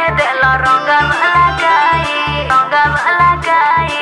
काहे देल रंगम लगाई रंगम लगाई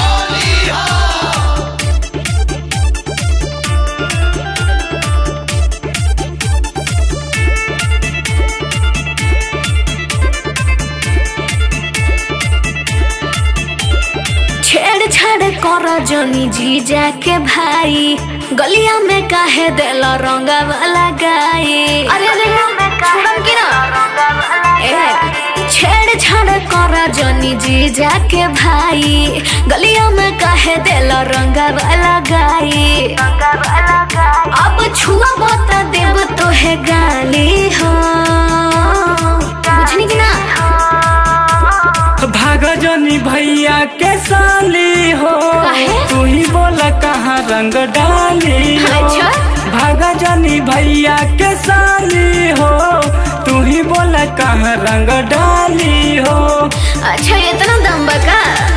छेड़छाड़ कर जनी जीजा के भाई गलिया में काहे देल रंगम लगाई अरे अरे छोड़म की ना ए छेड़छाड़ कर जनी जीजा के भाई गलिया में काहे देल रंगम लगाई अब छुआ बता देव तो है गाली हो बुझनी की ना भाग जनी भैया के साली हो काहे? तू ही बोला कहाँ रंग डाली हो अच्छा। भाग जनी भैया के साली हो तू ही बोला कहाँ रंग डाली हो अच्छा इतना दम बका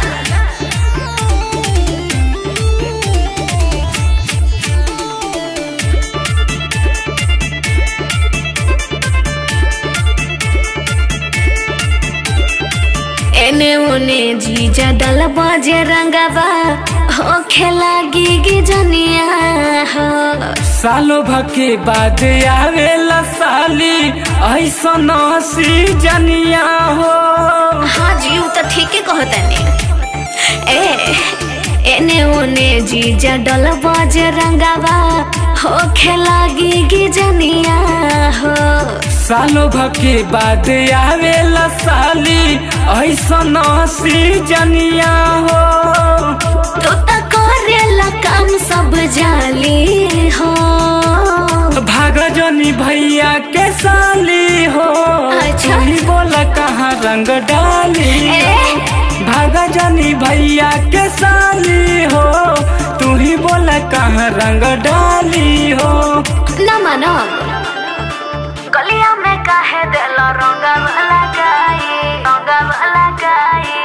एने ओने जीजा डल बजे रंगवा हो खेला गी जनिया हो सालो भके बाद आवेला साली ऐसा नसी जनिया हो हाँ जी उ तो ठीके कहतनी ए एने ओने जीजा डल बजे रंगवा हो खेला गी जनिया हो सालो भके बाद आवेला साली ऐसा नसी जनिया हो तो त करेला काम सब जाली हो भाग जनी भैया के साली हो अच्छा। तू ही बोला कहाँ रंग डाली ए? भाग जनी भैया के साली हो तू ही बोला कहाँ रंग डाली हो न मानो गलिया में काहे दिल रंगम लगाई रंगम लगाई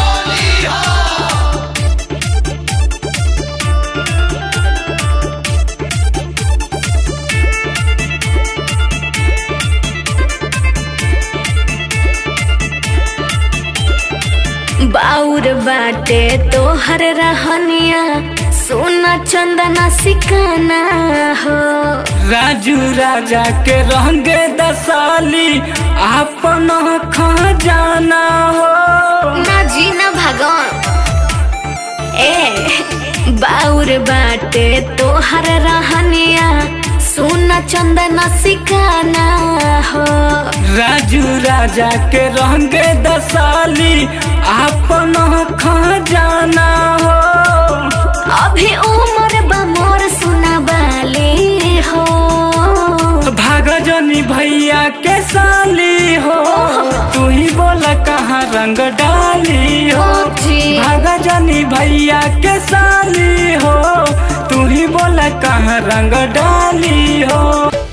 बाउर बाटे तोहर रहनिया सोना चंदना सिकाना हो राजू राजा के रंग दसाली आपन खजाना हो ना जी ना भगवान ए बाउर बाटे तोहर रहनिया सोना चंदना सिकाना हो राजू राजा के रंग दसाली आपन खजाना हो अभी उम्र बमोर सुना बाली हो भाग जनी भैया के साली हो तू ही बोला कहाँ रंग डाली हो जी भाग जनी भैया के साली हो तू ही बोला कहाँ रंग डाली हो